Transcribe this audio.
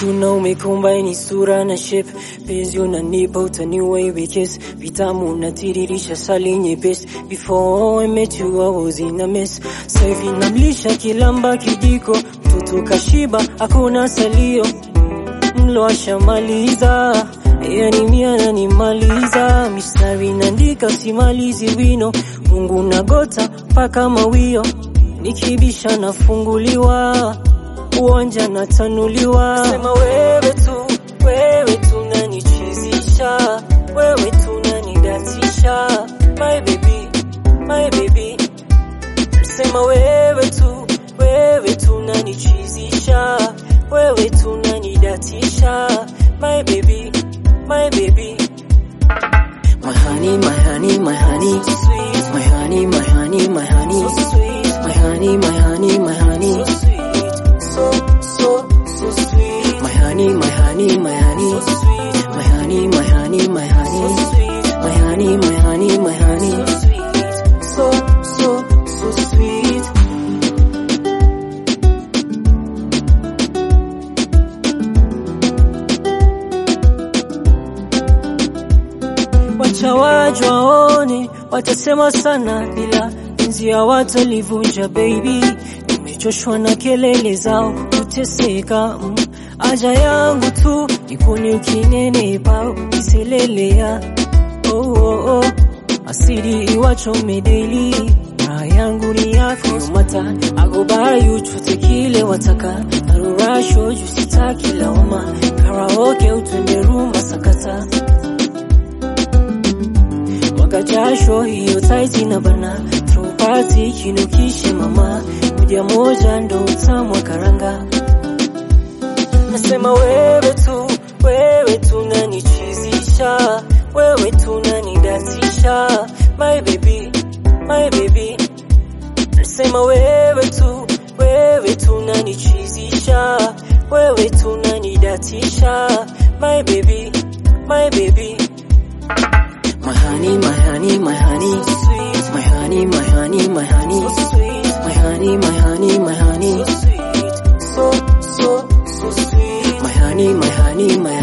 Tuna umekombaini sura na shape, penzi unanipa utaniua iwe kiss, vitamu unatiririsha sali nyepesi. Before I met you I was in a mess, sasa hivi namlisha kilamba kijiko, mtoto kashiba hakuna salio, mlo ashamaliza yani mimi ananimaliza, mistari naandika simalizi wino, Mungu nagota mpaka mawio, nikibisha nafunguliwa uwanja natanuliwa. Sema wewe tu, wewe tu unanichizisha, wewe tu unanidatisha, my baby, my baby. Sema wewe tu, wewe tu unanichizisha, wewe tu unanidatisha, my baby, my baby. My honey, my honey, my honey, so sweet. My honey, my honey, my honey, so sweet. My honey, my honey, my honey, so sweet. So, so, so sweet. My honey, my honey, my honey, so sweet. My honey, my honey, my honey, so sweet. My honey, my honey, my honey, so sweet. So, so, so sweet. Wacha waje waone, watasema sana, ila penzi hawatalivunja baby. Nimechoshwa na kelele zao kuteseka, mm. Aja yangu tu nipone ukinenepa ukiselelea, oh, oh, oh. Asidi iwachome daily raha yangu ni yako no matter I go buy you chote kile wataka narurasho juu sitaki lawama karaoke utwende rumba sakata mwaga jasho hiyo taiti na bana throw party kinukishe mama moja moja ndo utamu wa karanga nasema wewe tu wewe tu unanichizisha wewe tu unanidatisha my baby my baby nasema wewe tu wewe tu unanichizisha wewe tu unanidatisha my baby my baby My honey, my honey, my honey, so sweet. My honey, my honey, my honey, so sweet. My honey, my honey, my honey, so sweet. So, so, so sweet. My honey, my honey, my